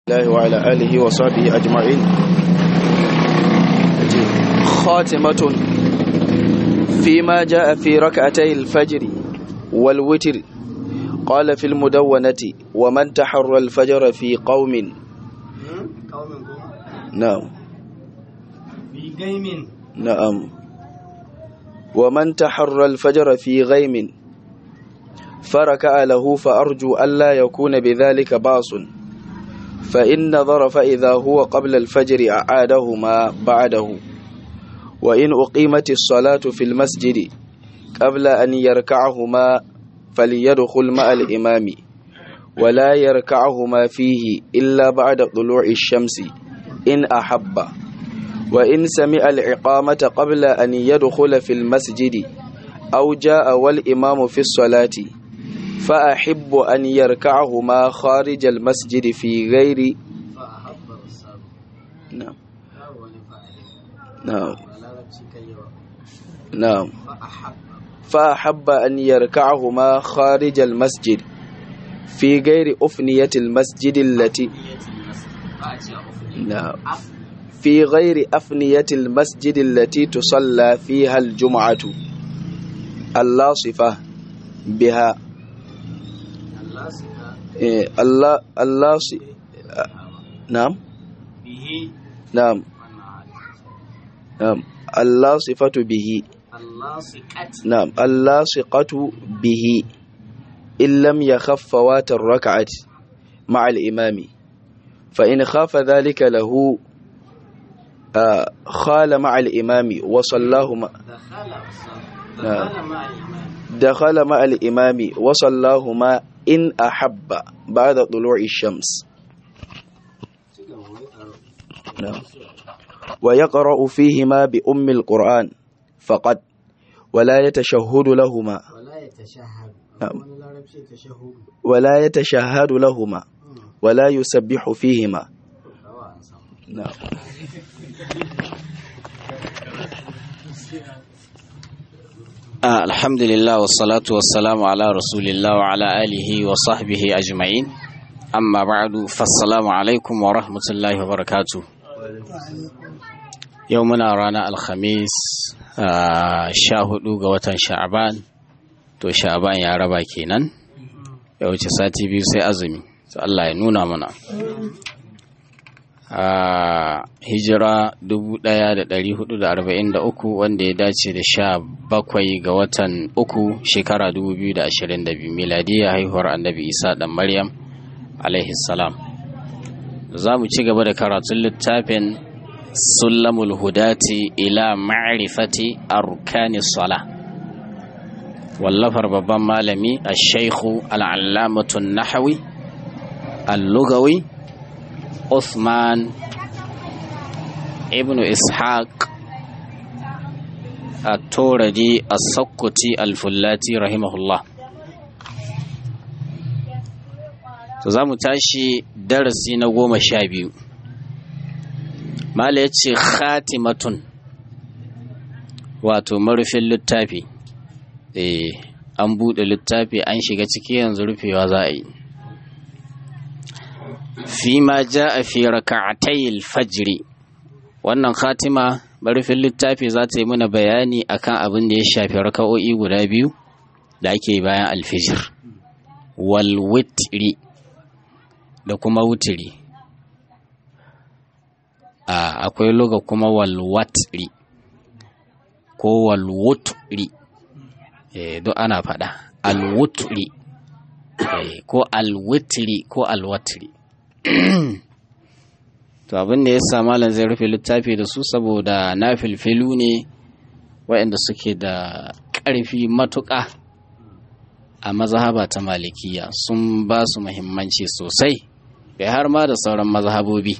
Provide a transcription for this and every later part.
الله وعلى آله وصحبه أجمعين خاتمة فيما جاء في ركعتي الفجر والوتر قال في المدونة ومن تحر الفجر في قوم نعم في قيم نعم ومن تحر الفجر في غيم فركع له فأرجو ألا يكون بذلك باص فإن نظر فإذا هو قبل الفجر أعادهما بعده وإن أقيمت الصلاة في المسجد قبل أن يركعهما فليدخل مع الإمام ولا يركعهما فيه إلا بعد طلوع الشمس إن أحب وإن سمع العقامة قبل أن يدخل في المسجد أو جاء والإمام في الصلاة فأحب أن يركعهما خارج المسجد في غير فأحب الرسول نعم wani fa'ili نعم a larabci kan yawa نعم fa'ahab فأحب أن يركعهما خارج المسجد في غير أفنية المسجد التي ba a ce a ofin نعم في غير أفنية المسجد التي تصلى فيها الجمعة اللاصفة بها Allah su ka إيه، الله الله نعم bihi نعم wannan نعم اللاصفة به Allah su kat نعم اللاصقة به إن لم يخف فوات الركعة مع الإمام فإن خاف ذلك له آه، خال مع الإمام وصلاه مع dakhala dakhala ma al-imam دخل مع الإمام وصلاهما إن أحب بعد طلوع الشمس ci gaba wai karo نعم ويقرأ فيهما بأم القرآن فقط ولا يتشهد لهما wala ya tashahhad Na'am. wani larabci tashahhudu ولا يتشهد لهما ولا يسبح فيهما dawa an samu نعم آه الحمد لله والصلاة والسلام على رسول الله وعلى آله وصحبه أجمعين أما بعد فالسلام عليكم ورحمة الله وبركاته يومنا رانا الخميس آه شاهدوا قوة شعبان to sha'ban ya raba kenan ya wuce sati biyu sai azumi to Allah ya nuna mana a hijira 1443 wanda ya dace da sha bakwai ga watan uku shekara 2022 miladiya haihuwar annabi isa dan maryam alaihi salam za mu ci gaba da karatun littafin sulamul hudati ila ma'rifati arkani sala wallafar babban malami a shaikhu al'allamatun nahawi al-lugawi Uthman ibn Ishaq at-Turadi as-Sakkuti al-Fullati rahimahullah to zamu tashi darasi na goma sha biyu mala yace khatimatun wato marufin littafi eh an buɗe littafi an shiga ciki yanzu rufewa za a yi fima ja fi raka'atayil fajri wannan khatima barfin littafi za ta yi mana bayani akan abin da ya shafi raka'o'i guda biyu da ake bayan alfijir wal witri da kuma wutiri a akwai loga kuma wal watri ko wal wutri eh duk ana faɗa al wutri eh, ko al witri ko al watri to abin da ya sa malam zai rufe littafi da su saboda na filfilu ne waɗanda suke da ƙarfi matuƙa a mazhaba ta malikiya sun ba su muhimmanci sosai kai har ma da sauran mazhabobi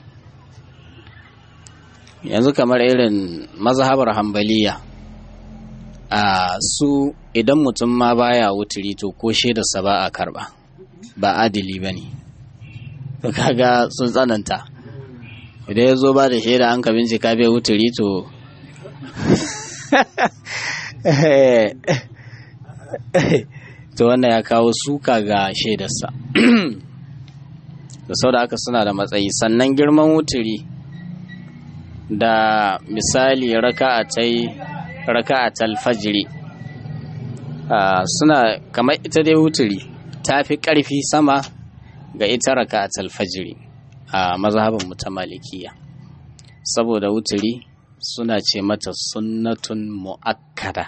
yanzu kamar irin mazhabar hambaliya a su idan mutum ma baya wuturi to ko shaidarsa ba a karba ba adili ba ne to kaga sun tsananta idan ya zo ba da shaida an ka bincika bai wuturi to to wannan ya kawo suka ga shaidarsa da sau da haka suna da matsayi sannan girman wuturi da misali raka'atai raka'atal fajiri suna kamar ita dai wuturi ta fi ƙarfi sama ga ita raka'atal fajiri a mazhabin mu ta malikiya saboda wuturi suna ce mata sunnatun mu'akkada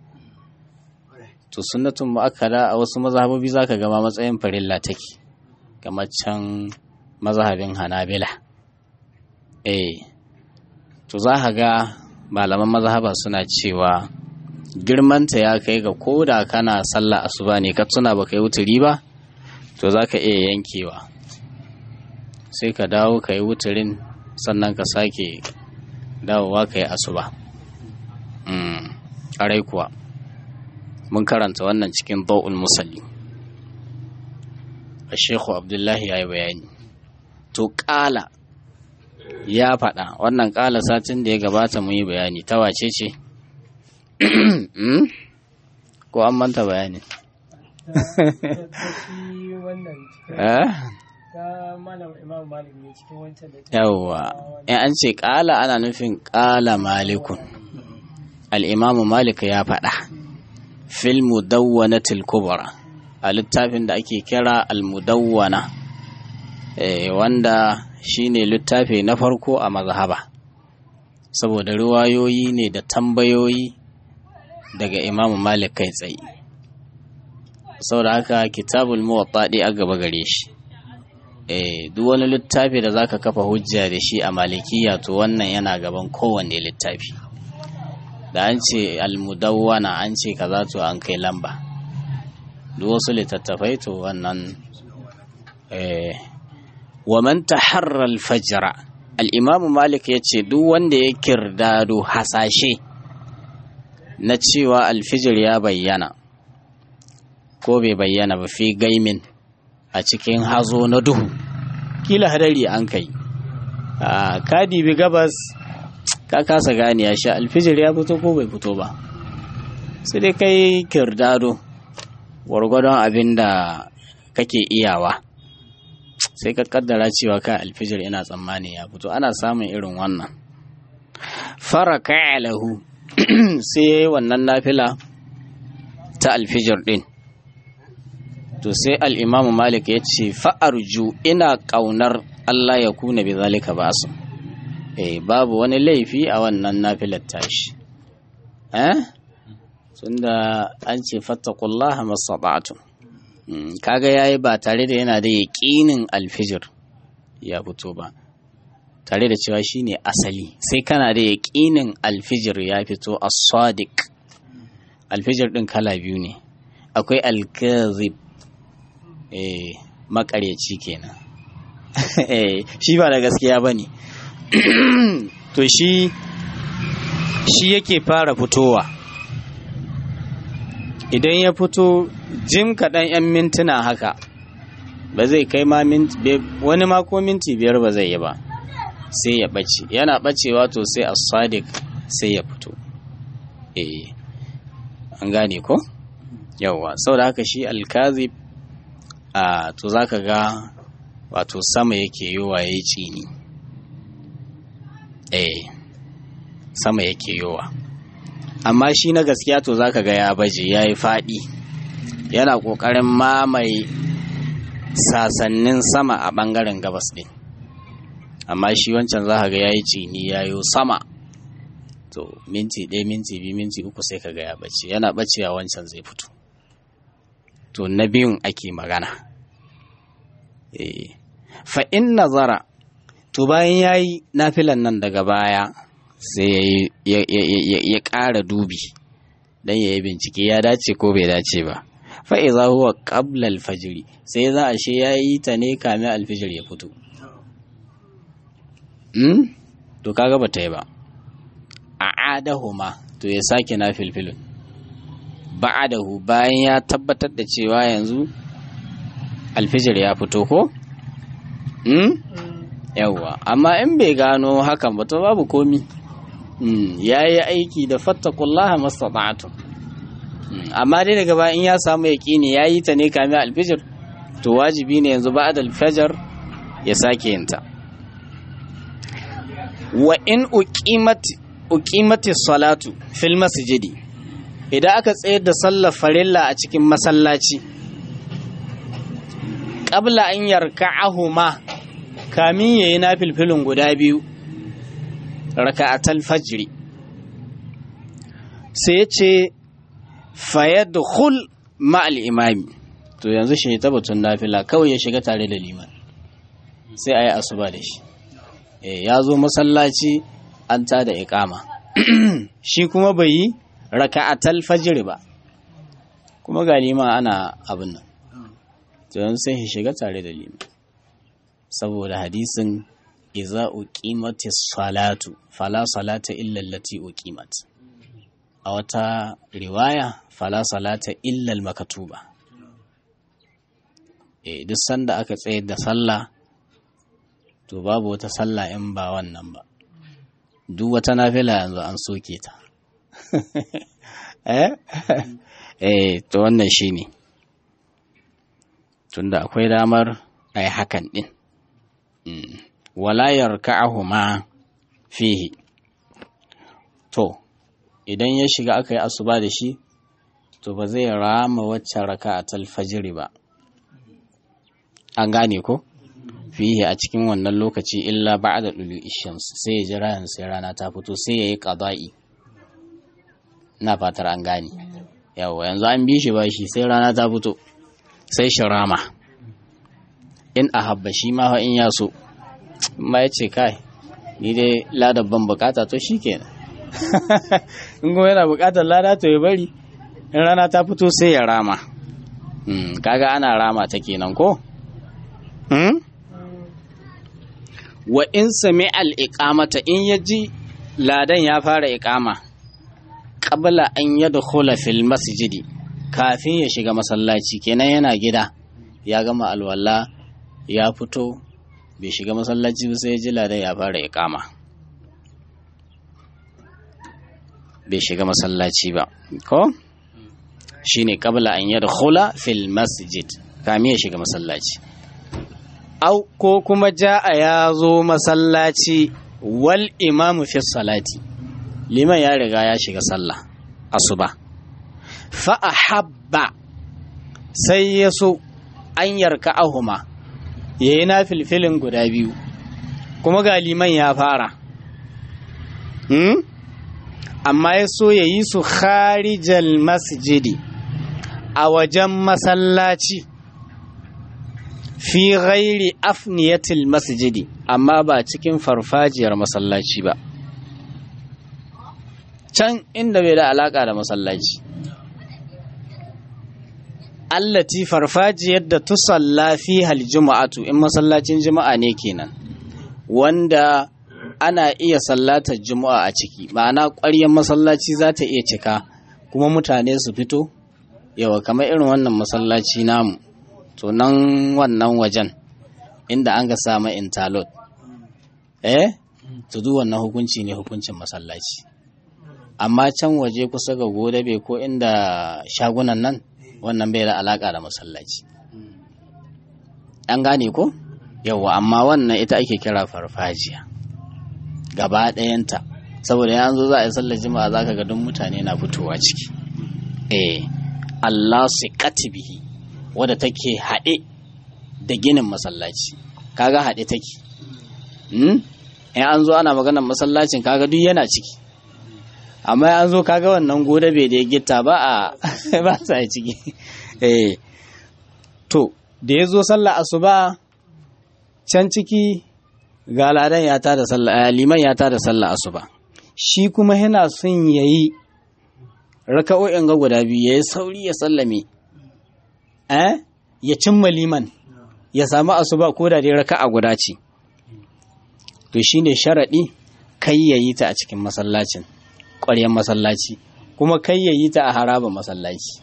to sunnatun mu'akkada a wasu mazhabobi zaka gama matsayin farilla take kamar can mazhabin hanabila eh to za ka ga malaman mazhaba suna cewa girmanta ya kai ga koda kana sallah asuba ne ka tuna ba kai wuturi ba to za ka iya yankewa sai ka dawo ka yi wuturin sannan ka sake dawowa ka yi asuba ƙarai kuwa mun karanta wannan cikin ba'ul musalli a shekhu abdullahi ya yi bayani to ƙala ya faɗa wannan ƙala satin da ya gabata mun yi bayani ta wace ce ko an manta bayani yawwa in an ce ƙala ana nufin ƙala malikun al'imamu malik ya faɗa fil mudawwanatil kubra a littafin da ake kira al-mudawwana wanda shine littafi na farko a mazhaba saboda riwayoyi ne da tambayoyi daga imamu malik kai tsaye saboda haka kitabul muwatta a gaba gare shi eh duk wani littafi da zaka kafa hujja da shi a malikiya to wannan yana gaban kowanne littafi da an ce almudawwana an ce kaza to an kai lamba duk wasu littattafai to wannan eh wa man taharra al-fajra al-imam malik yace duk wanda ya kirdado hasashe na cewa alfijir ya bayyana ko bai bayyana ba fi gaimin a cikin hazo na duhu kila hadari an kai a kadi bi gabas ka kasa gane ya sha alfijir ya fito ko bai fito ba sai dai kai kirdado gwargwadon abin da kake iyawa sai ka kaddara cewa ka alfijir ina tsammani ya fito ana samun irin wannan fara lahu sai ya yi wannan nafila ta alfijir din to sai al'imamu malik ya ce fa'arju ina ƙaunar Allah ya kuna bi zalika ba su eh babu wani laifi a wannan nafilar tashi eh tunda an ce fattakullaha mastata'tum kaga yayi ba tare da yana da yaƙinin alfijir ya fito ba tare da cewa shine asali sai kana da yaƙinin alfijir ya fito as-sadiq alfijir din kala biyu ne akwai alkazib eh makaryaci kenan eh shi ba da gaskiya bane to shi shi yake fara fitowa idan ya fito jim kaɗan 'yan mintuna haka ba zai kai ma wani ma ko minti biyar ba zai yi ba sai ya ɓace yana ɓacewa to sai a sadiq sai ya fito eh an gane ko yawwa sau da haka shi alkazib a to za ka ga wato sama yake yowa ya yi cini eh sama yake yowa amma shi na gaskiya to zaka ga ya baje ya yi faɗi yana ƙoƙarin mamaye sasannin sama a ɓangaren gabas ɗin amma shi wancan za ka ga ya yi cini ya yi sama to minti ɗaya minti biyu minti uku sai ka ga ya bace yana bacewa wancan zai fito to na biyun ake magana fa in nazara to bayan ya yi nafilan nan daga baya sai ya ƙara dubi don ya yi bincike ya dace ko bai dace ba fa'iza huwa ƙabla alfajiri sai za a she ya yi ta ne kamin alfijir ya fito to kaga ba ta yi ba a adahuma to ya sake na filfilin ba'adahu bayan ya tabbatar da cewa yanzu alfijir ya fito ko? yawwa amma in bai gano hakan ba to babu komi ya yi aiki da fattakullaha mastata'atu amma dai daga bayan ya samu yaƙini ya yi ta ne kamin alfijir to wajibi ne yanzu ba'ad alfajar ya sake yinta wa in uqimati salatu fil masjidi idan aka tsayar da sallar farilla a cikin masallaci qabla an yarka'ahuma kamin yayi na filfilin guda biyu raka'atal fajri sai ya ce fayadkhul ma'al imami to yanzu shi ta batun nafila kawai ya shiga tare da liman sai a yi asuba da shi ya zo masallaci an ta da ikama shi kuma bai yi raka'atal fajr ba kuma ga liman ana abin nan to yanzu sai shi shiga tare da liman saboda hadisin iza uqimati salatu fala salata illa allati uqimat a wata riwaya fala salata illa al-maktuba eh duk sanda aka tsayar da sallah to babu wata sallah in ba wannan ba duk wata nafila yanzu an soke ta eh eh to wannan shine tunda akwai damar ai hakan din wala yarka'ahuma fihi to idan ya shiga aka yi asuba da shi to ba zai rama wacce raka'atul fajr ba an gane ko fihi a cikin wannan lokaci illa ba'da dulu ishams sai ya jira yanzu sai rana ta fito sai yayi qada'i ina fatar an gane yawa yanzu an bi shi ba shi sai rana ta fito sai shi rama in ahabba shi ma in ya so ma ya ce kai ni dai ladar ban bukata to shikenan in kuma yana bukatar lada to ya bari in rana ta fito sai ya rama kaga ana rama ta kenan ko wa in sami al'iƙamata in ya ji ladan ya fara iƙama ƙabla an ya da fil masjidi kafin ya shiga masallaci kenan yana gida ya gama alwala ya fito bai shiga masallaci ba sai ya ji ladan ya fara iƙama bai shiga masallaci ba ko shine ƙabla an ya da fil masjid kamin ya shiga masallaci au ko kuma ja'a ya zo masallaci wal imamu fi salati liman ya riga ya shiga sallah asuba fa ahabba sai ya so an yarka ahuma ya yi na filfilin guda biyu kuma ga liman ya fara hmm? amma ya so ya yi su kharijal masjidi a wajen masallaci fi ghairi afniyatil masjidi amma ba cikin farfajiyar masallaci ba can inda bai da alaka da masallaci allati farfajiyar da tusalla fi hal juma'atu in masallacin juma'a ne kenan wanda ana iya sallatar juma'a a ciki ma'ana ƙwaryar masallaci za ta iya cika kuma mutane su fito yawa kamar irin wannan masallaci namu to nan wannan wajen inda an ga samu interlock eh to duk wannan hukunci ne hukuncin masallaci amma can waje kusa ga godabe ko inda shagunan nan wannan bai da alaka da masallaci an gane ko yawa amma wannan ita ake kira farfajiya gaba ɗayanta saboda ya zo za a yi sallar jima'a za ka ga duk mutane na fitowa ciki eh Allah su bihi wadda take haɗe da ginin masallaci kaga haɗe take in an zo ana maganar masallacin kaga duk yana ciki amma an zo kaga wannan goda bai da gitta ba a ba sa ciki eh to da ya zo sallah asuba can ciki ga ladan ya tada sallah liman ya tada sallah asuba shi kuma yana son yayi raka'o'in ga guda biyu yayi sauri ya sallame eh ya cimma liman ya samu asuba ko da dai raka'a guda ce to shine sharadi kai yayi ta a cikin masallacin ƙwaryen masallaci kuma kai yayi ta a haraba masallaci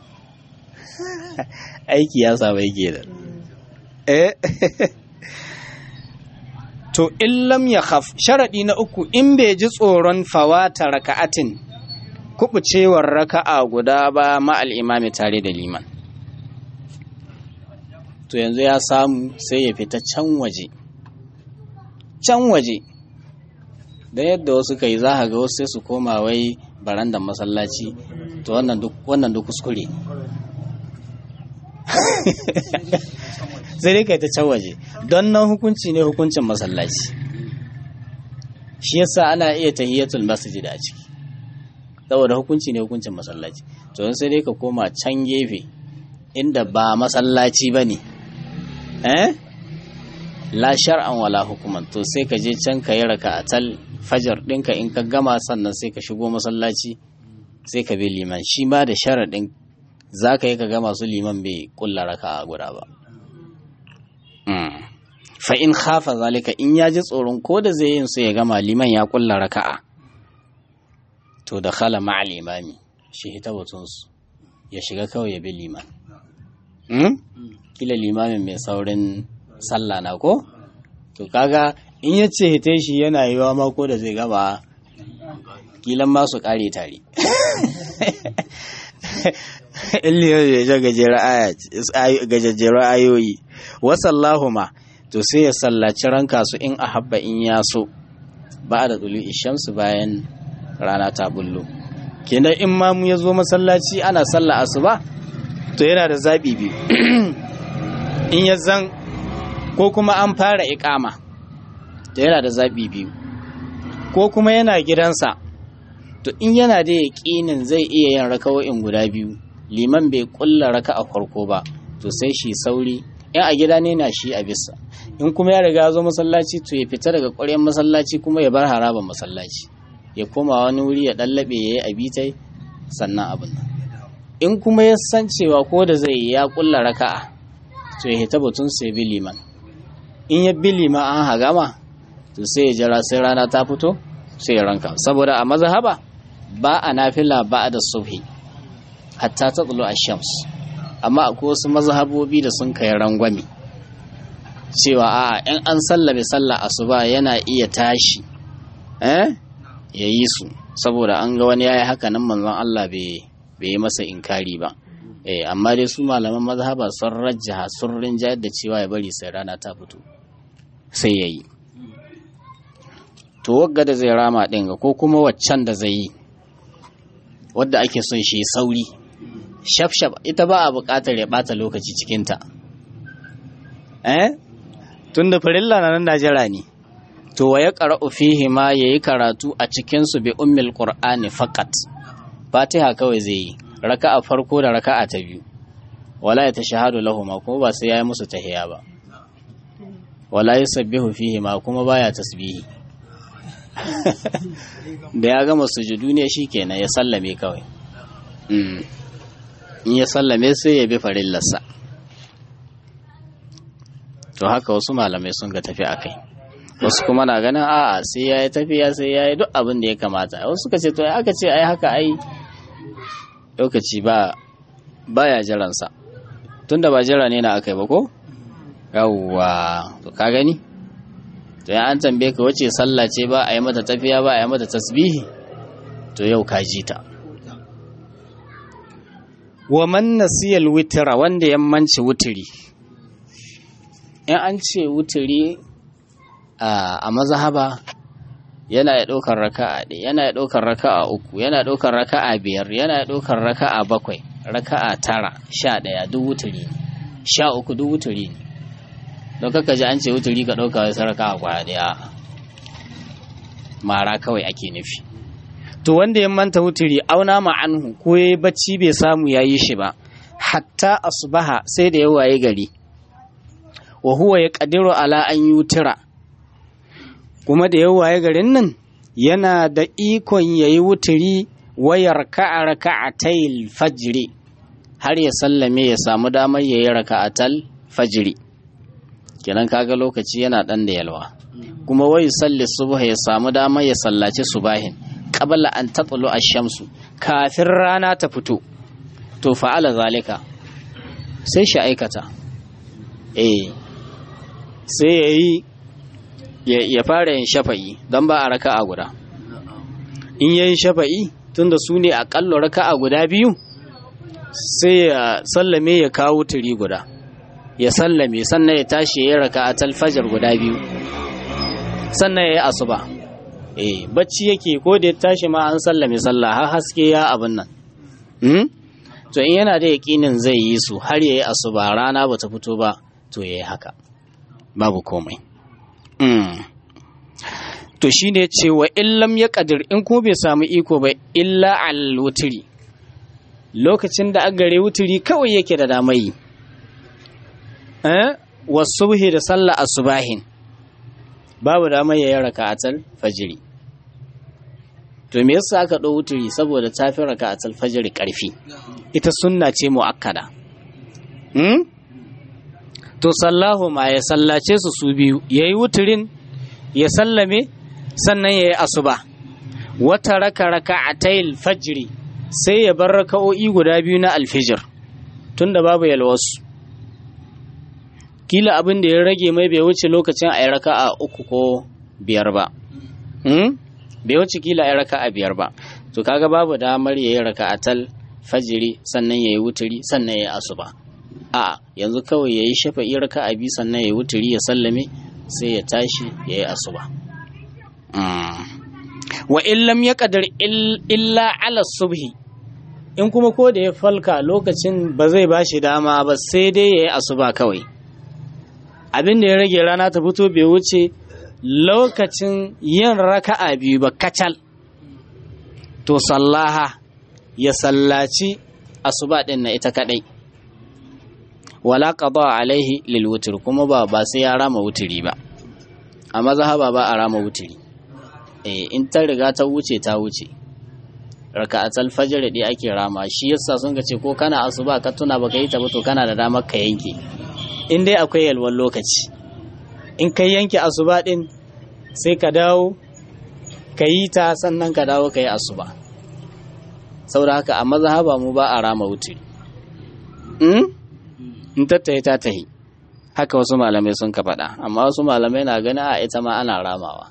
aiki ya saba yake da eh to in lam ya khaf sharadi na uku in bai ji tsoron fawata raka'atin kubucewar raka'a guda ba ma'al imami tare da liman to yanzu ya samu sai ya fita can waje can waje da yadda wasu kai za ka ga wasu sai su koma wai barandan masallaci to wannan duk wannan duk kuskure sai dai kai ta can waje don nan hukunci ne hukuncin masallaci shi yasa ana iya tahiyatul masjid a ciki saboda hukunci ne hukuncin masallaci to sai dai ka koma can gefe inda ba masallaci ba ne eh la shar'an wala hukuman to sai ka je can ka yi raka a tal fajar ɗinka in ka gama sannan sai ka shigo masallaci sai ka bi liman shi ma da sharaɗin za ka yi ka gama su liman bai kulla raka a guda ba fa in khafa zalika in ya ji tsoron ko da zai yin su ya gama liman ya kulla raka'a to da khala ma'al imami shi hita batunsu ya shiga kawai ya bi liman kila limamin mai saurin sallah na ko to kaga in ya ce hita shi yana yiwa ma ko da zai gaba kilan ma su kare tare in liman ya gajejjera ayoyi wasallahu ma to sai ya sallaci ranka su in a habba in ya so ba da tsulu ishamsu bayan rana ta bullo kenan in ma mu ya zo masallaci ana sallah asuba to yana da zaɓi biyu in ya zan ko kuma an fara iƙama to yana da zaɓi biyu ko kuma yana gidansa to in yana da yaƙinin zai iya yin raka'o'in guda biyu liman bai ƙulla raka a farko ba to sai shi sauri in a gida ne na shi a bisa in kuma ya riga zo masallaci to ya fita daga ƙwaryen masallaci kuma ya bar haraban masallaci ya koma wani wuri ya ɗallaɓe ya yi abitai sannan abin nan in kuma ya san cewa ko da zai ya ƙulla raka'a to ya hita batun sai bi liman in ya bi liman an hagama to sai ya jira sai rana ta fito sai ya ranka saboda a mazhaba ba a nafila ba da subhi hatta ta tsulu a shams amma akwai wasu mazhabobi da sun kai rangwame cewa a in an sallabe sallah asuba yana iya tashi eh ya yi su saboda an ga wani yayi haka nan manzon Allah bai yi masa inkari ba eh amma dai su malaman mazhaba sun rajjaha sun rinjayar da cewa ya bari sai rana ta fito sai yayi to wagga da zai rama din ga ko kuma waccan da zai yi wadda ake son shi sauri shafshaf ita ba a buƙatar ya ɓata lokaci cikinta eh tun da farilla na nan najera ne to wa ya ƙara'u fihi ma ya yi karatu a cikinsu bi ummil qur'ani fakat fatiha kawai zai yi raka'a farko da raka'a ta biyu wala ya tashahadu lahuma kuma ba sai ya yi musu tahiya ba wala yusabbihu fihi ma kuma baya tasbihi da ya gama sujudu ne shikenan ya sallame kawai in ya sallame sai ya bi farillarsa to haka wasu malamai sun ga tafi a kai wasu kuma na ganin a'a sai ya yi tafiya sai ya yi duk abin da ya kamata wasu suka ce to aka ce ai haka ai lokaci ba baya jiransa tunda ba jira ne na aka yi ba ko yawwa to ka gani to ya an tambaye ka wace sallah ce ba a yi mata tafiya ba a yi mata tasbihi to yau ka ji ta wa man nasiyal witra wanda ya manci wutiri in an ce wutiri a mazhaba yana ya ɗaukar raka'a ɗaya yana ya ɗaukar raka'a uku yana ya ɗaukar raka'a biyar yana ya ɗaukar raka'a bakwai raka'a tara sha ɗaya duk wutiri ne sha uku duk wutiri ne don kaka ji an ce wutiri ka ɗauka wasu raka'a kwaya ɗaya mara kawai ake nufi to wanda ya manta wutiri auna ma anhu ko ya bacci bai samu ya yi shi ba hatta asbaha sai da ya waye gari wa huwa ya kadiru ala an yutira kuma da ya waye garin nan yana da ikon ya yi wutiri wayar ka'a raka'atayil fajiri har ya sallame ya samu damar ya yi raka'atal fajiri kenan kaga lokaci yana dan da yalwa kuma wai salli subha ya samu damar ya sallaci subahin qabla an tatlu ash-shamsu kafin rana ta fito to fa'ala zalika sai shi aikata eh sai yayi ya fara yin shafa'i don ba a raka'a guda in yayi shafa'i tunda su ne aƙalla raka'a guda biyu sai ya sallame ya kawo turi guda ya sallame sannan ya tashi ya raka a talfajar guda biyu sannan ya yi asuba eh bacci yake ko da ya tashi ma an sallame sallah har haske ya abin nan hmm? to in yana da yaƙinin zai yi su har ya yi asuba rana ba ta fito ba to ya yi haka babu komai mm. to shi ne ce wa illam ya ƙadir in ko bai samu iko ba illa al wuturi lokacin da agare wuturi kawai yake da damayi eh wasubhi da sallah asubahin babu damar ya yi raka'atul fajiri to me yasa aka ɗau wuturi saboda ta fi raka'atul fajiri ƙarfi ita sunna ce mu'akkada hmm? to sallahu ma ya sallace su su biyu ya yi wuturin ya sallame sannan ya yi asuba wata raka raka a tayil fajiri sai ya bar raka'o'i guda biyu na alfijir tunda babu yalwasu kila abin da ya rage mai bai wuce lokacin a yi raka'a uku ko biyar ba bai wuce kila a yi raka'a biyar ba to kaga babu damar ya yi raka'atal fajiri sannan ya yi wuturi sannan ya yi asuba a yanzu kawai ya yi shafa'i raka'a biyu sannan ya yi wuturi ya sallame sai ya tashi ya yi asuba wa illam ya kadar illa ala subhi in kuma ko da ya falka lokacin ba zai ba shi dama ba sai dai ya yi asuba kawai abin da ya rage rana ta fito bai wuce lokacin yin raka'a biyu ba kacal to sallaha ya sallaci asuba din na ita kadai wala qada alaihi lil wutr kuma ba ba sai ya rama wuturi ba a mazhaba ba a rama wuturi eh in ta riga ta wuce ta wuce raka'atul fajr dai ake rama shi yasa sun ga ce ko kana asuba ka tuna baka yi ta ba to kana da damar ka yanke in dai akwai yalwar lokaci in ka yanke asuba din sai ka dawo ka yi ta sannan ka dawo ka yi asuba saboda haka a mazhaba mu ba a rama wuturi in tattaye ta tahi haka wasu malamai sun ka faɗa amma wasu malamai na gani a ita ma ana ramawa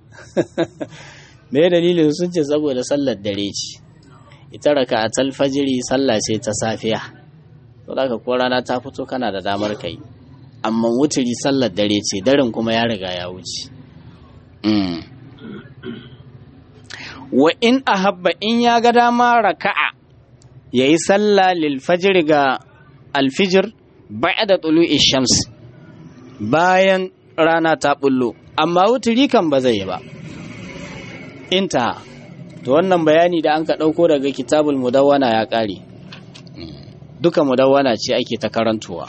me dalilin sun ce saboda sallar dare ce ita raka a talfajiri sallah ce ta safiya saboda haka ko rana ta fito kana da damar kai amma wuturi sallar dare ce daren kuma ya riga ya wuce wa in ahabba in ya ga dama raka'a ya yi sallah lil fajr ga alfijir ba'da tulu'i shams bayan rana ta bullo amma wuturi kan ba zai yi ba inta to wannan bayani da an ka ɗauko daga kitabul mudawwana ya ƙare duka mudawwana ce ake ta karantowa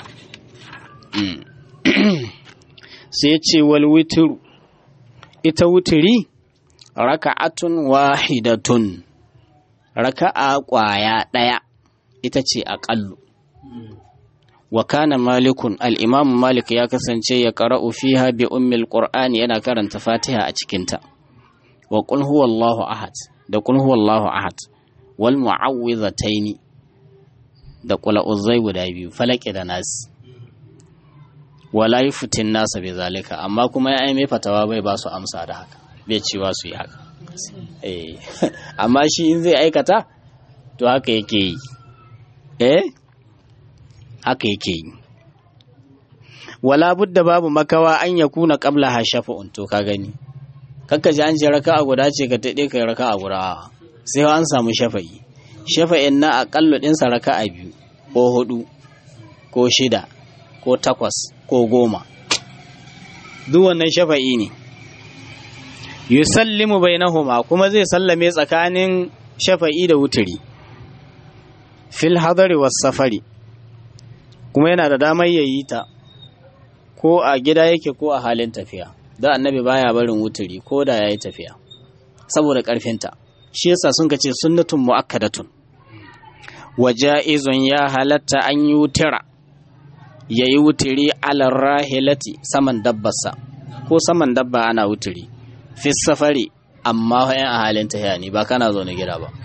sai ce wal witru ita wuturi raka'atun wahidatun raka'a ƙwaya ɗaya ita ce aƙallu wa kana malikun al'imam malik ya kasance ya ƙara'u fiha bi ummil qur'ani yana karanta fatiha a cikinta wa qul huwallahu ahad da qul huwallahu ahad wal mu'awwidhataini da qul uzzai guda biyu falaki da nas wala yufitin nasa bi zalika amma kuma ya mai fatawa bai ba su amsa da haka bai cewa su yi haka eh amma shi in zai aikata to haka yake yi eh haka yake yi wala budda babu makawa an ya kuna qabla ha shafa'un to ka gani kakka ji an ce raka'a guda ce ka tade kai raka'a guda sai an samu shafa'i shafa'in na aqallu din sa raka'a biyu ko hudu ko shida ko takwas ko goma duk wannan shafa'i ne yusallimu bainahuma kuma zai sallame tsakanin shafa'i da wuturi fil hadari was safari kuma yana da damar yayi ta ko a gida yake ko a halin tafiya da annabi baya barin wuturi ko da yayi tafiya saboda karfinta shi yasa sun ce sunnatun muakkadatun waja'izun ya halatta an yi wutira yayi wuturi alar rahilati saman dabbarsa ko saman dabba ana wuturi fi safari amma yan a halin tahiya ne ba kana zo na gida ba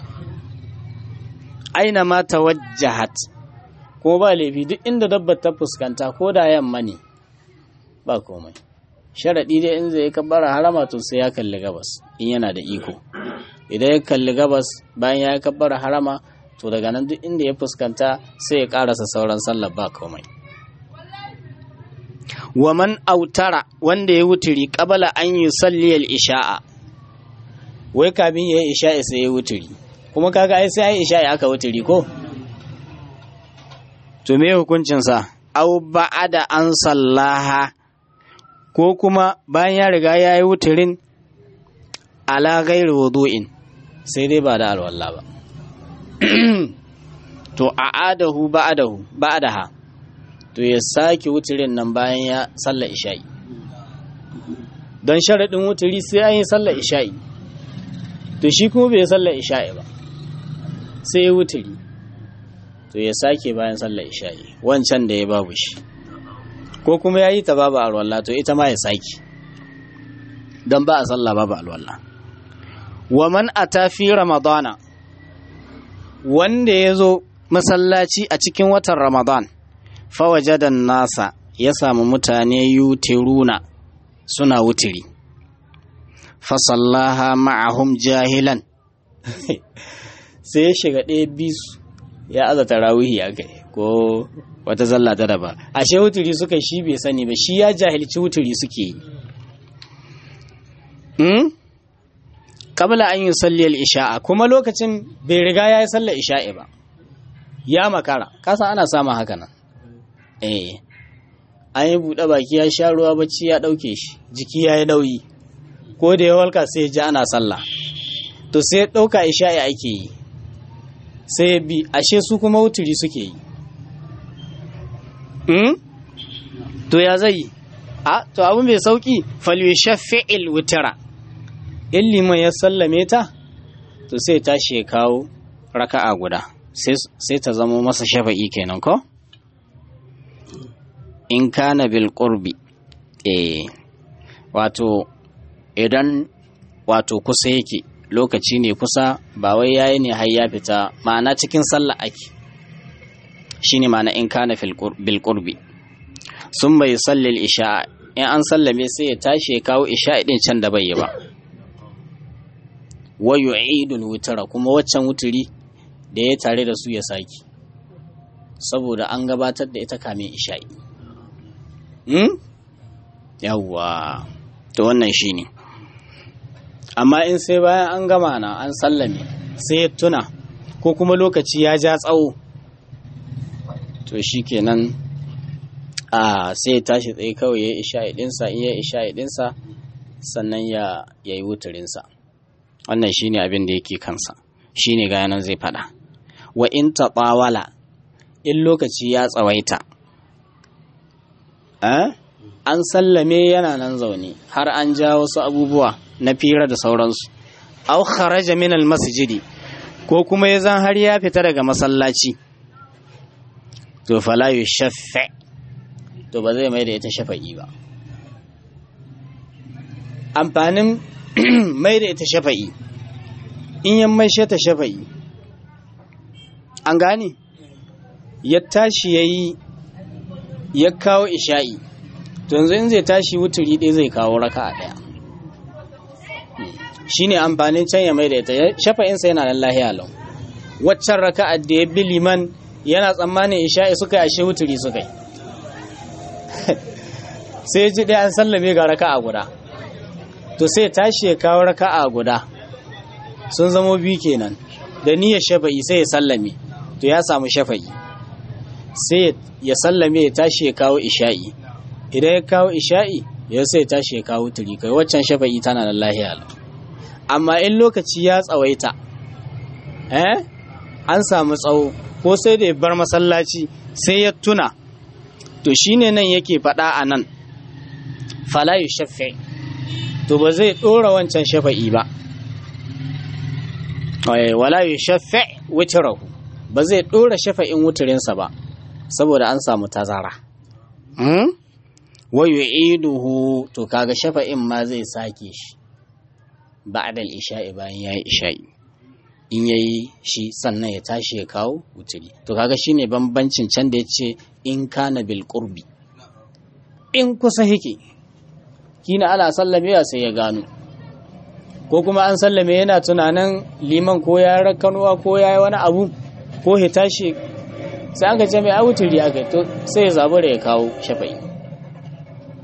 aina ma tawajjahat ko ba laifi duk inda dabbar ta fuskanta ko da yamma ne ba komai sharaɗi dai in zai kabbara harama to sai ya kalli gabas in yana da iko idan ya kalli gabas bayan ya kabbara harama to daga nan duk inda ya fuskanta sai ya karasa sauran sallar ba komai wa man autara wanda ya wuturi qabala an yusalli al-isha'a wai kamin ya yi isha'i sai ya wuturi kuma kaga ai sai ai isha'i aka wuturi ko to me hukuncin sa aw ba'ada an sallaha ko kuma bayan ya riga ya yi wuturin ala ghairi wudu'in sai dai ba da alwala ba to a'adahu ba'adahu ba'daha to ya sake wuturin nan bayan ya sallar isha'i don sharaɗin wuturi sai an yi sallar isha'i to shi kuma bai sallar isha'i ba sai ya wuturi to ya sake bayan sallar isha'i wancan da ya babu shi ko kuma ya yi ta babu alwallah to ita ma ya sake don ba a sallah babu alwallah wa man ata fi ramadana wanda ya zo masallaci a cikin watan ramadan fawajadan nasa ya samu mutane yutiruna suna wutiri fasallaha ma'ahum jahilan sai ya shiga ɗaya bisu ya aza tarawihi a kai ko wata zalla ta daba ashe wutiri suka shi bai sani ba shi ya jahilci wutiri suke yi hmm? kabla an yi salliyar isha'a kuma lokacin bai riga ya yi sallar isha'i ba ya makara kasa ana samun haka nan eh an yi buɗe baki ya sha ruwa bacci ya ɗauke shi jiki ya yi nauyi ko da ya walka sai ya ji ana sallah to sai ɗauka isha'i ake yi sai bi ashe su kuma wuturi suke yi hmm? to ya zai a to abu mai sauki falyushaffi'il wutira in liman ya sallame ta to sai tashi ya kawo raka'a guda sai ta zama masa shafa'i kenan ko in kana bil qurbi eh wato idan wato kusa yake lokaci ne kusa ba wai yayi ne har ya fita ma'ana cikin sallah ake shine ma'ana in kana bil qurbi sun bai sallil isha in an sallame sai ya tashi ya kawo isha din can da bai yi ba wa yu'idul wutara kuma waccan wuturi da ya tare da su ya saki saboda an gabatar da ita kamin isha'i hmm? yawwa to wannan shine amma in sai bayan an gama na an sallame sai ya tuna ko kuma lokaci ya ja tsawo to shikenan a sai ya tashi tsaye kawai ya isha'i dinsa in ya isha'i dinsa sannan ya yi wutarinsa wannan shine abin da yake kansa shine ga yanan zai fada wa in taɓawala in lokaci ya tsawaita an sallame yana nan zaune har an ja wasu abubuwa na fira da sauransu au kharaja min masjidi ko kuma ya zan har ya fita daga masallaci to fala yushaffa to ba zai mai da ita shafa'i ba amfanin mai da ita shafa'i in yan mai ta shafa'i an gane ya tashi ya yi ya kawo isha'i to yanzu in zai tashi wuturi ɗaya zai kawo raka a ɗaya shi ne amfanin can ya mai da ita shafa'insa yana nan lahiya lau waccan raka da ya bi liman yana tsammanin isha'i suka yi ashe wuturi suka yi sai ji ɗaya an sallame ga raka a guda to sai tashi ya kawo raka a guda sun zamo biyu kenan da niyyar shafa'i sai ya sallame to ya samu shafa'i sai ya sallame ya tashi ya kawo isha'i idan ya kawo isha'i ya sai ya tashi ya kawo turi kai waccan shafa'i tana da lahiya amma in lokaci ya tsawaita eh an samu tsawo ko sai da ya bar masallaci sai ya tuna to shine nan yake faɗa a nan fala yushaffi to ba zai ɗora wancan shafa'i ba wala yushaffi witrahu ba zai ɗora shafa'in wuturinsa ba saboda an samu tazara wa yu'iduhu to kaga shafa'in ma zai sake shi ba'da al-isha'i bayan yayi isha'i in yayi shi sannan ya tashi ya kawo wuturi to kaga shine bambancin can da yace in kana bil qurbi in kusa yake kina ana sallame sai ya gano ko kuma an sallame yana tunanin liman ko ya rakanuwa ko ya yi wani abu ko ya tashi sai an gaje mai awuturi aka to sai ya zabi da ya kawo shafa'i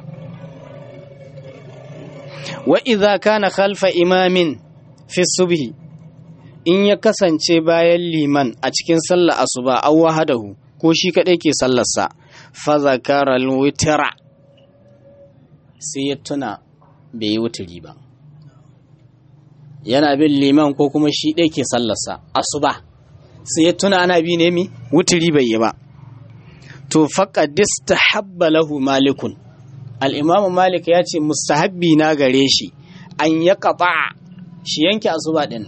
wa idza kana khalfa imamin fi subhi in ya kasance bayan liman a cikin sallar asuba aw wahadahu ko shi kadai ke sallarsa fa zakara al-witra sai ya tuna bai yi wuturi ba yana bin liman ko kuma shi ɗaya ke sallarsa asuba sai ya tuna ana bi ne mi wuturi bai yi ba to faqadista habba lahu malikun al-imamu malik ya ce mustahabbi na gare shi an ya qata shi yanke asuba din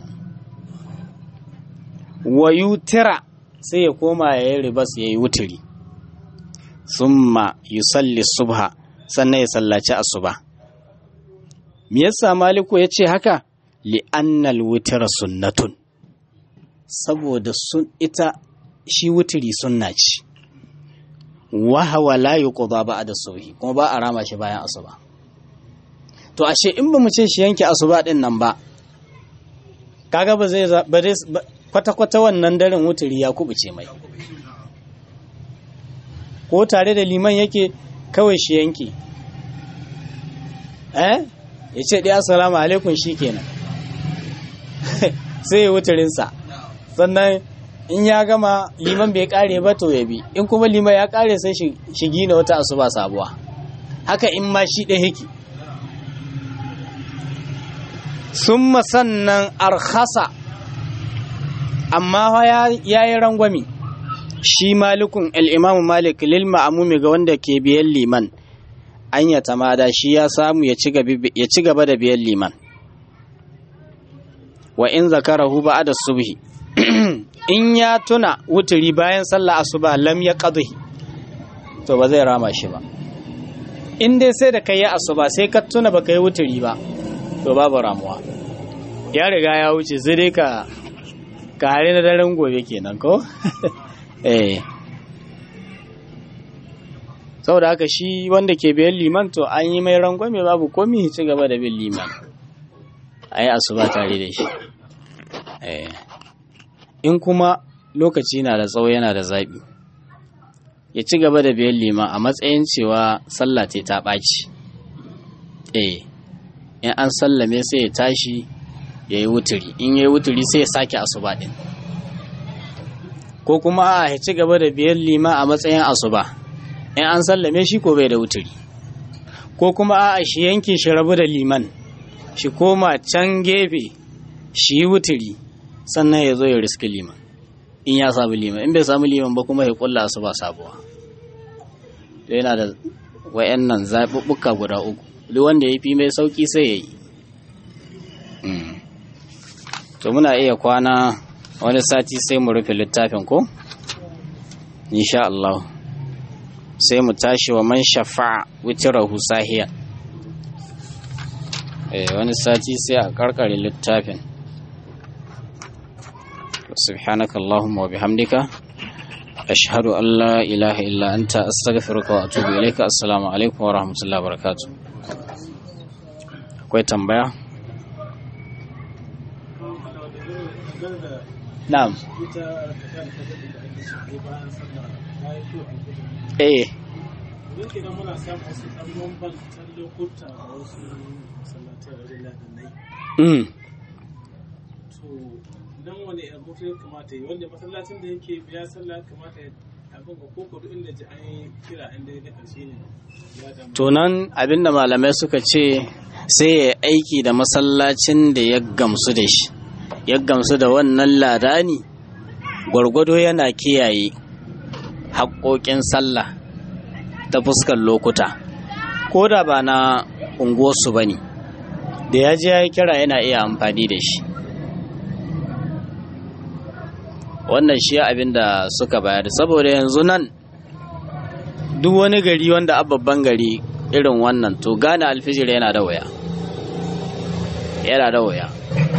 wa yutira sai ya koma ya yi ribas ya yi wuturi summa yusalli subha sannan ya sallaci asuba me yasa maliku ya ce haka li'annal wutira sunnatun saboda sun ita shi wuturi sunna ce wahawa la yuqda ba'da subhi kuma ba a rama shi bayan asuba to ashe in ba mu ce shi yanke asuba din nan ba kaga ba zai ba kwata kwata wannan daren wuturi ya kubuce mai ko tare da liman yake kawai shi yanke eh ya ce ɗaya assalamu alaikum shi kenan sai ya wuturinsa sannan in ya gama liman bai kare ba to ya bi in kuma liman ya kare sai shi gina wata asuba sabuwa haka in ma shi ɗaya yake sun sannan arhasa amma ya yi rangwami shi malikun al'imamu malik lil ma'amumi ga wanda ke biyan liman an ya tamada shi ya samu ya ci gaba da biyan liman wa in zakarahu ba da subhi in ya tuna wuturi bayan sallah asuba lam ya qadhi to ba zai rama shi ba in dai sai da kai ya asuba sai ka tuna baka yi wuturi ba to babu ramuwa ya riga ya wuce sai dai ka kare na daren gobe kenan ko eh saboda haka shi wanda ke biyan liman to an yi mai rangwame babu komi ci gaba da bin liman a yi asuba tare da shi in kuma lokaci na da tsawo yana da zaɓi ya ci gaba da biyan liman a matsayin cewa sallah ta ɓaci eh in an sallame sai ya tashi ya yi wuturi in ya yi wuturi sai ya sake asuba ɗin ko kuma a ya ci gaba da biyan liman a matsayin asuba in an sallame shi ko bai da wuturi ko kuma a shi yanke shi rabu da liman shi koma can gefe shi yi wuturi sannan ya zo ya riski liman in ya samu liman in bai samu liman ba kuma ya kulla su ba sabuwa to yana da wayannan zaɓuɓɓuka guda uku duk wanda ya fi mai sauƙi sai ya yi to muna iya kwana wani sati sai mu rufe littafin ko insha Allah sai mu tashi wa man shafa'a witirahu sahiya eh wani sati sai a karkare littafin سبحانك اللهم وبحمدك أشهد أن لا إله إلا أنت أستغفرك وأتوب إليك السلام عليكم ورحمة الله وبركاته akwai tambaya? na'am eh mm dan wani abu ya kamata yi wanda masallacin da yake biya sallah kamata ya abin ga koko duk inda ji an yi kira inda ya karshe ne ya damu to nan abinda malamai suka ce sai ya aiki da masallacin da ya gamsu da shi ya gamsu da wannan ladani gwargwado yana kiyaye haƙoƙin sallah ta fuskar lokuta ko da ba na unguwarsu ba ne da ya je ya yi kira yana iya amfani da shi wannan shi abin da suka bayar saboda yanzu nan duk wani gari wanda babban gari irin wannan to gane alfijir yana da waya yana da waya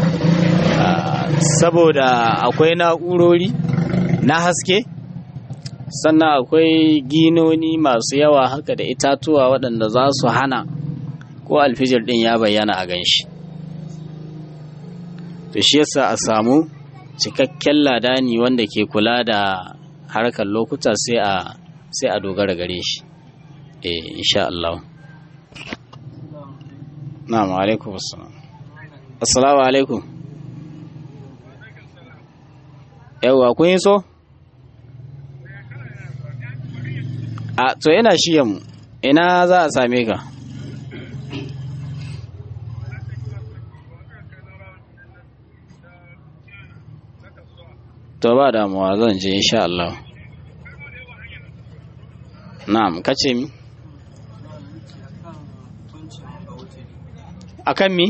saboda akwai na'urori na haske sannan akwai ginoni masu yawa haka da itatuwa waɗanda za su hana ko alfijir ɗin ya bayyana a ganshi to shi yasa a samu cikakken ladani wanda ke kula da harkar lokuta sai a sai a dogara gare shi eh insha Allah na'am alaikum assalam assalamu alaikum yawwa kun yi so a to yana shiyan mu ina za a same ka to ba damuwa zan je insha Allah na'am kace mi akan mi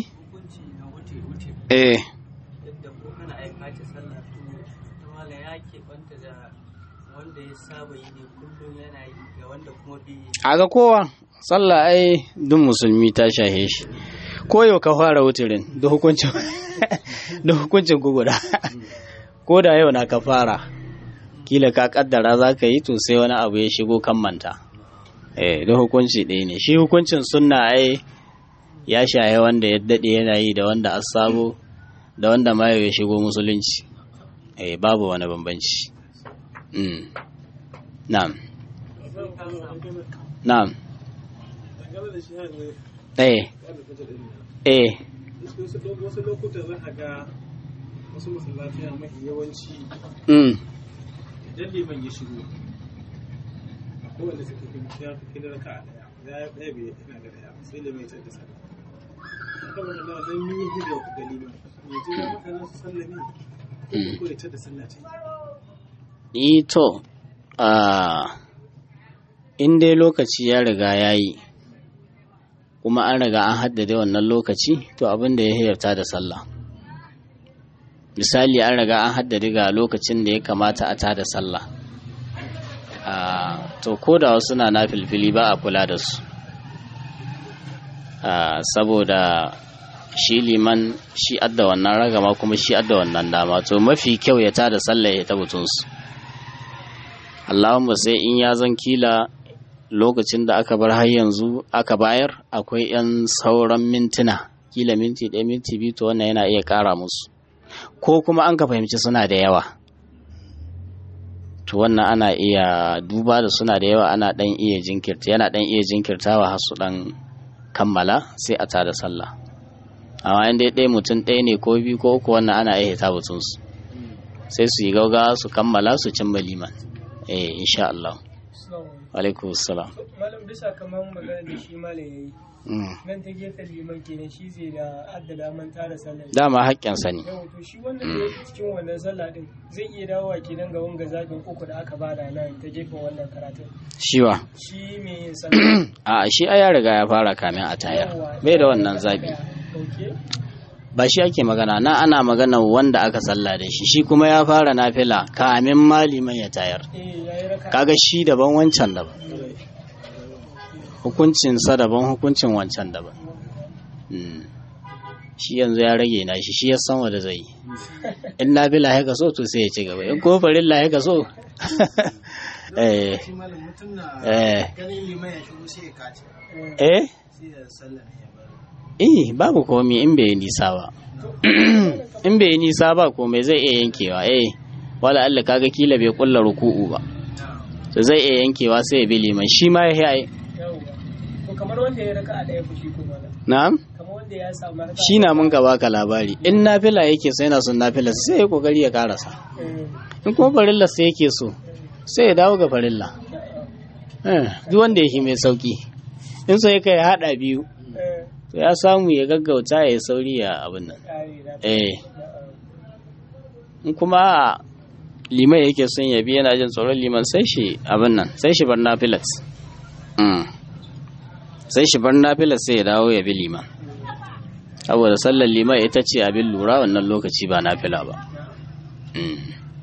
eh yadda ko kana aika ta sallah to ta mala ya keɓanta da wanda ya saba yi ne kullum yana yi ga wanda kuma bai yi a ga kowa sallah ai duk musulmi ta shahe shi ko yau ka fara wutirin da hukuncin da hukuncin ku guda ko da yau na ka fara kila ka kaddara za ka yi to sai wani abu ya shigo kan manta eh da hukunci ɗaya ne shi hukuncin sunna ai ya shahe wanda ya daɗe yana yi da wanda asabo da wanda ma ya shigo musulunci eh babu wani bambanci mm. na'am na'am dangane da shi ne eh kada ka jira ne eh wasu wasu lokutan za ka ga wasu masallatai mafi yawanci mm. idan liman ya shigo a kowane suka fi ya fi da raka a daya ya ɗaya bai ina ga daya sai liman ya tada sallah haka wanda na nan yi hudu ga liman yanzu ya maka nan su sallami ko ya tada sallah ce ito a in dai lokaci ya riga ya yi kuma an riga an haddade wannan lokaci to abin da ya hiyarta da sallah misali an riga an haddade ga lokacin da ya kamata a tada sallah a to ko da wasu na na filfili ba a kula da su a saboda shi liman shi adda wannan ragama kuma shi adda wannan dama to mafi kyau ya tada sallah ya tabbatunsu Allahumma sai in ya zan kila lokacin da aka bar har yanzu aka bayar akwai 'yan sauran mintuna kila minti ɗaya minti biyu to wannan yana iya ƙara musu ko kuma an ka fahimci suna da yawa to wannan ana iya duba da suna da yawa ana ɗan iya jinkirta yana ɗan iya jinkirtawa har su ɗan kammala sai a tada sallah amma in dai ɗaya mutum ɗaya ne ko biyu ko uku wannan ana iya hita batunsu sai su yi gaugawa su kammala su cimma liman eh insha Allah alaikum salam malam bisa kamar magana da shi malam yayi Mm. nan ta gefen liman kenan shi zai da addada man tara sallah dama haƙƙinsa ne yau to shi wanda da yake cikin wannan sallah din zai iya dawowa kenan ga wanga zabin uku da aka bada nan ta gefen wannan karatun shiwa shi me yin sallah a shi ai ya riga ya fara kamin a tayar bai da wannan zabi okay ba shi ake magana na ana magana wanda aka salla da shi shi kuma ya fara nafila kamin maliman ya tayar eh yayi raka kaga shi daban wancan daban hukuncinsa daban hukuncin wancan daban Mm. shi yanzu ya rage na shi shi ya san wanda zai yi in nafila ya so to sai ya ci gaba in ko farilla ya so eh shi malam mutum na eh ganin liman ya shigo sai ya kace eh sai ya sallah ne ya bari eh babu komi in bai yi nisa ba in bai yi nisa ba komai zai iya yankewa eh wala Allah kaga kila bai kulla ruku'u ba to zai iya yankewa sai ya bi liman shi ma ya yi yawwa to kamar wanda ya raka a daya fushi ko malam na'am kamar wanda ya samu raka shi na mun ka baka labari in nafila yake so yana son nafila sai ya kokari ya karasa in kuma farilla sai yake so sai ya dawo ga farilla eh duk wanda yake mai sauki in so yake ya hada biyu to ya samu ya gaggauta ya yi sauri ya abin nan eh in kuma liman yake son ya bi yana jin tsoron liman sai shi abin nan sai shi bar nafilat Mm. sai shi bar nafilat sai ya dawo ya bi liman saboda sallar liman ita ce abin lura wannan lokaci ba nafila ba Mm.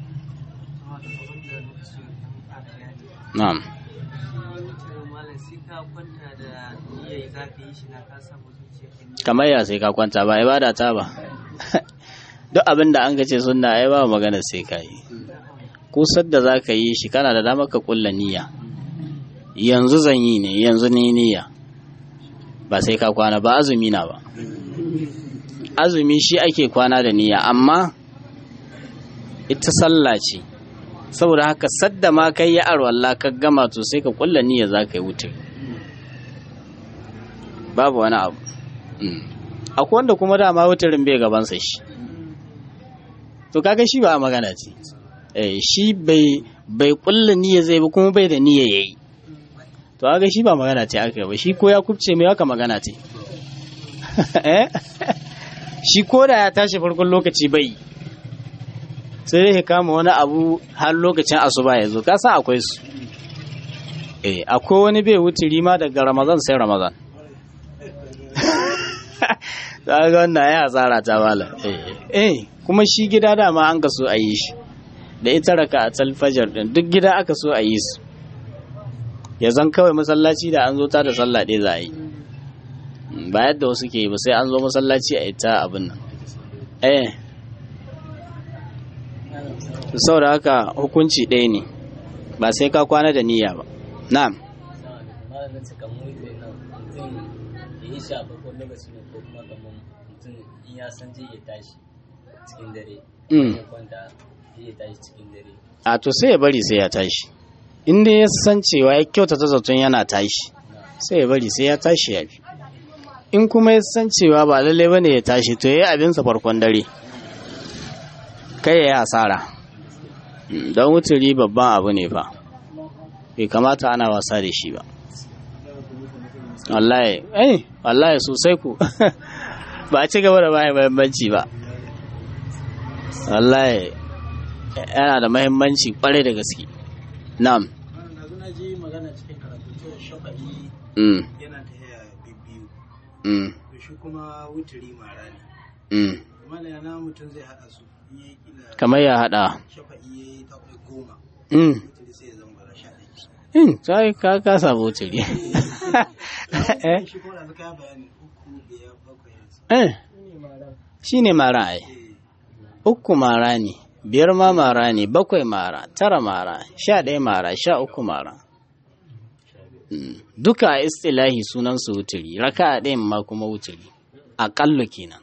na'am malam sai ka kwanta da niyyar za ka yi shi na ka samu zuciya ka niyya kamar ya sai ka kwanta ba ibada ta ba duk abin da an ka ce sunna ai ba magana sai ka yi kusar da za ka yi shi kana da damar ka kulla niyya yanzu zan yi ne yanzu ni niyya ba sai ka kwana ba azumi na ba azumi shi ake kwana da niyya amma ita sallah ce saboda haka sadda ma kai ya arwalla ka gama to sai ka kulla niyya za ka yi wuce babu wani abu Mm. akwai wanda kuma dama wutarin bai gabansa shi to kaga shi ba a magana ce eh shi bai bai kulla niyya zai ba kuma bai da niyya yayi to kaga shi ba magana ce aka yi ba shi ko ya kubce mai haka magana ce eh shi ko da ya tashi farkon lokaci bai yi. sai dai ya kama wani abu har lokacin asuba ya zo ka san akwai su eh akwai wani bai wuce rima daga ramazan sai ramazan ta ga wannan ya tsara ta mala eh kuma shi gida dama an ka so a yi shi da ita raka a talfajar din duk gida aka so a yi su ya zan kawai masallaci da an zo ta da sallah ɗaya za a yi ba yadda wasu ke yi ba sai an zo masallaci a ita abin nan eh saboda haka hukunci ɗaya ne ba sai ka kwana da niyya ba na'am malamin su kan mutu nan mutum ya yi shafa ko lokaci ne ko kuma kamar mutum in ya san zai iya tashi cikin dare Mm. ya kwanta zai iya tashi cikin dare a to sai ya bari sai ya tashi in dai ya san cewa ya kyautata zaton yana tashi sai ya bari sai ya tashi ya fi in kuma ya san cewa ba lallai bane ya tashi to ya yi abinsa farkon dare kai ya yi asara Mm, don wuturi babban abu ne fa bai kamata ana wasa da shi ba wallahi eh wallahi sosai ku ba a ci gaba da bayan mahimmanci ba wallahi yana da mahimmanci kwarai da gaske na'am Wannan yanzu na ji magana cikin karatu cewa shafa'i mm, yana ta yaya bibbiyu. mm, To shi kuma wuturi mara ne. mm. Mana yana mutum zai haɗa su. In ya yi kila kamar ya haɗa shafa'i ya yi ta kai goma. mm. Wuturi sai ya zama bara sha ɗaya. mm. sai ka ka samu wuturi eh Shi kuma da ka bayani uku biyar bakwai yanzu. eh shi ne mara ai uku mara ne biyar ma mara ne bakwai mara tara mara sha ɗaya mara sha uku mara Mm. duka a istilahi sunan su wuturi raka a ɗayan ma kuma wuturi aƙallu kenan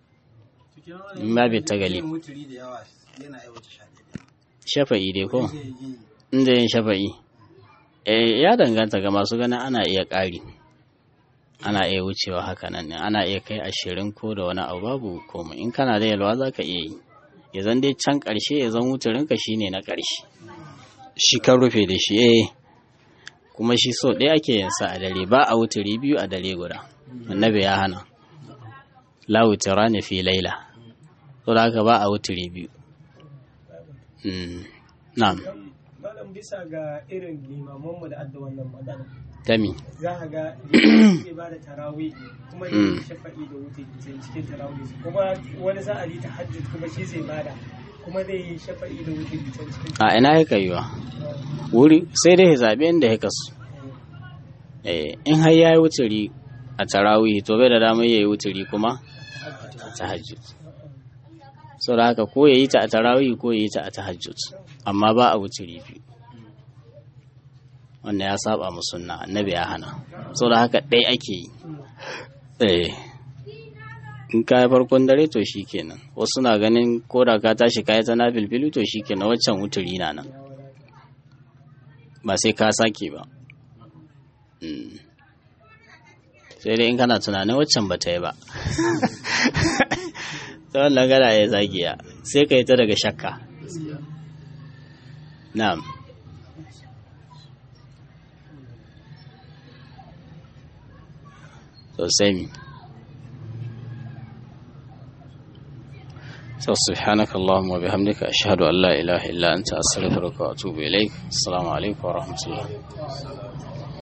In ba bai ta gali. Yin wuturi da yawa yana aiwata sha ɗaya. shafa'i dai ko Zai yi inda yin shafa'i eh ya danganta ga masu ganin ana iya ƙari ana iya wucewa haka nan ne ana iya kai ashirin ko da wani abu babu komai in kana da yalwa za ka iya yi ya zan dai can ƙarshe ya zan wuturinka shi ne na ƙarshe shi kan rufe da shi eh kuma shi so ɗaya ake yin sa a dare ba a wuturi biyu a dare guda annabi ya hana la wutura ne fi laila to da haka ba a wuturi biyu Mm, na'am malam bisa ga irin limamanmu da adda wannan matsala Dami. za a ga limamin zai ba da tarawih kuma ya Mm. yi shafa'i da wuce cikin tarawih kuma wani za a yi tahajjud kuma shi zai bada kuma zai yi shafa'i da wuce cikin A ina ya kaiwa? Wuri sai dai ya zaɓi inda ya kasu. Eh, in har ya yi wuturi a tarawih to bai da damar ya yi wuturi kuma a tahajjud. Sau da haka ko ya yi ta a tarawih ko ya yi ta a tahajjud. Amma ba a wuturi biyu. Wannan ya saba mu sunna annabi ya hana. Sau da haka ɗaya ake yi. Eh. in ka yi farkon dare to shi kenan wasu na ganin ko da ka tashi ka yi ta na bilbilu to shi kenan waccan wuturi na nan ba sai ka sake ba Mm. sai dai in kana tunanin waccan ba ta yi ba ta wannan gana ya zagiya sai ka yi ta daga shakka na'am sosai mi سبحانك اللهم وبحمدك أشهد أن لا إله إلا أنت أستغفرك وأتوب إليك السلام عليكم ورحمة الله